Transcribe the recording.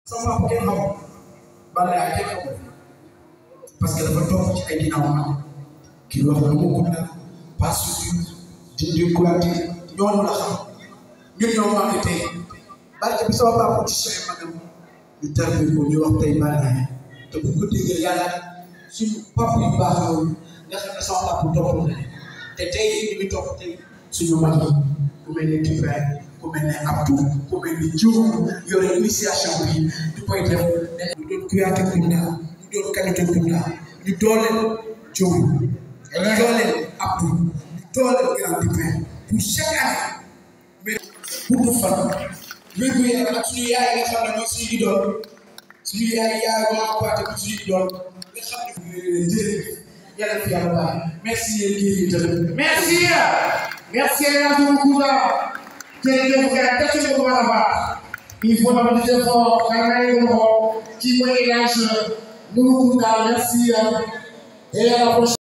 sama papa kenn xamul Balla kenn xamul parce que dafa toog ci ay ginnaaw am kii wax na mu gudda pas suñu dindi kulaate ñooñu la xam ñun ñoo manqué tey barke bi sama papa ci Cheikh Magam ñu tarbi ko ñu wax tey Balla te bu ko déggee yàlla suñu papa yu baax yooyu nga xam ne sama papa topp na te tey ñu ngi topp tey suñu mag yi ku mel ni Tifay ku mel ne Abdou ku mel ni Diouf yore initiation bi ñu koy def ñu doon Kouyaté Kounda ñu doon Kanouté Kounda ñu dooleel Diouf ñu dooleel Abdou ñu dooleel Grand Tifay pour chaque année mais pour du fan wér gu yaram ak suñu yaay nga xam ne mooy suñu idole suñu yaay yaay waa Kouyaté bi suñu idole nga xam ne jërëjëf yàlla fi yàlla baax merci yéen kii yi tamit Merci. Merci à beaucoup. Jërëjëf gars tàcc na ko baax a baax. Il faut avoir des efforts. xanaa yëngu ko. kii mooy El Hadj Nourou Kounda merci. et à la prochaine.